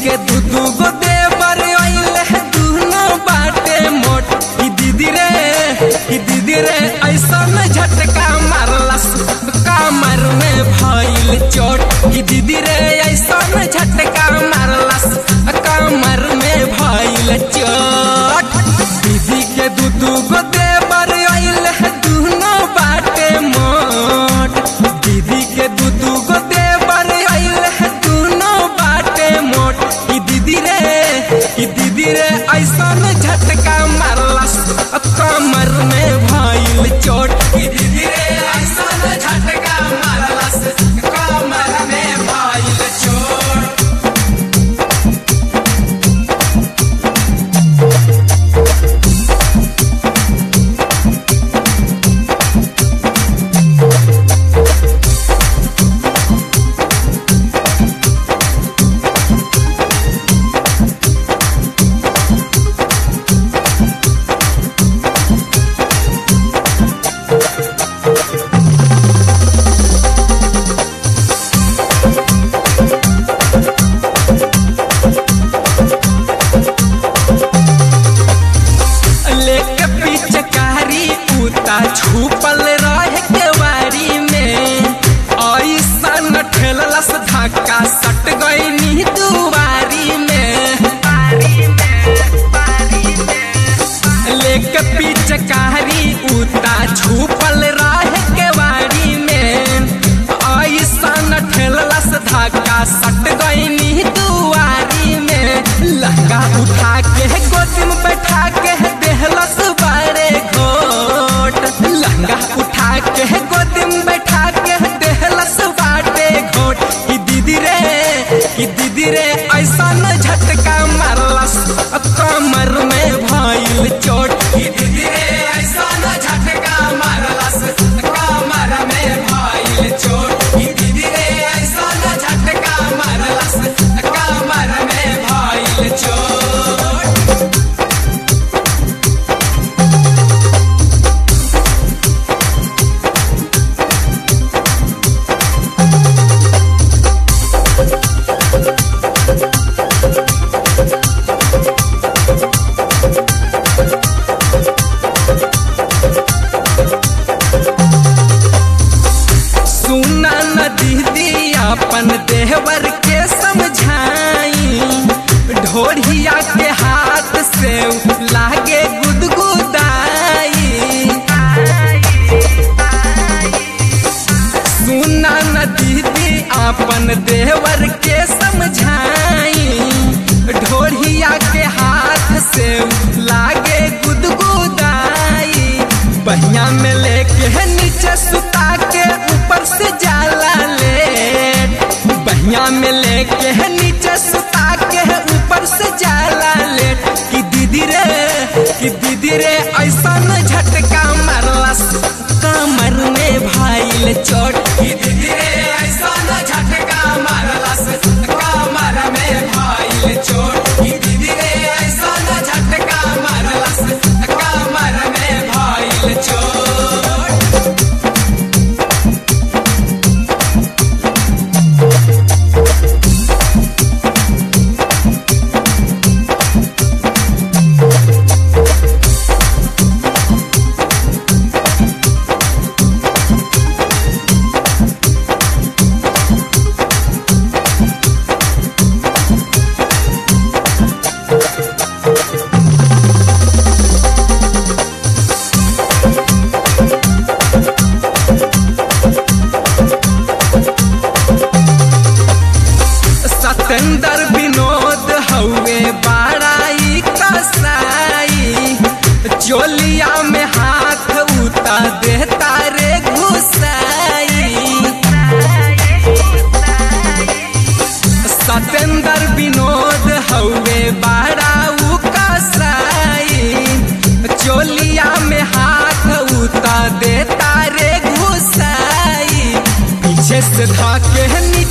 के दू दू गो देवर अइले दुनो बाटे मोट ई दीदी रे ई दीदी रे ऐसा में झटका मारलस कमर में भइल चोट ई दीदी रे ऐसा में झटका मारलस कमर में भइल चोट दीदी के दू दू गो देवर अइले दुनो बाटे मोट दीदी के दू दू गो देवर अइले दुनो बाटे मोट ई दीदी रे ई दीदी रे ऐसा में झटका मारलस कमर में भइल चोट ई दीदी रे ऐसा में झटका मारलस कमर में भइल चोट लेके पिचकारी उता छुपल रहे केवारी में ऐसा ठेललस धक्का सट गई दुआरी में लेके पिचकारी उता छुपल रहे केवारी में ऐसा ठेललस धक्का सट गई दुआरी में लहंगा उठा के गोदी में बैठा के देहलस बारे घोट लहंगा उठा के गोदी में बैठा के देहलस बाटे घोट ई दीदी रे ई दीदी रे ऐसा न झटका मारलस कमर में भइल चोट ई दीदी रे ऐसा न झटका मारलस कमर में भइल चोट ई दीदी रे ऐसा न झटका मारलस कमर में भइल चोट सुना न दीदी अपन देवर के समझाई ढोढ़िया के हाथ से लागे गुदगुदाई सुना न दीदी अपन देवर के समझाई ढोढ़िया के हाथ से लागे गुदगुदाई बहिया में लेके नीचे सुता के ऊपर से जाला ले बहिया में लेके नीचे सुता के ऊपर से जाला ले कि दीदी रे कि दीदी रे ऐसा न झटका मारलस कमर में भाईल चोट कि दीदी रे ऐसा न झटका मारलस कमर में भाईल चोट कि दीदी रे ऐसा न झटका मारलस कमर में भाईल चोट सतेंद्र विनोद हउए बाड़ाई कसाई चोलिया में हाथ उता देता रे घुसाई सतेंद्र विनोद हउए बाड़ाऊ कसाई चोलिया में हाथ उता देता रे घुसाई पीछे से धाके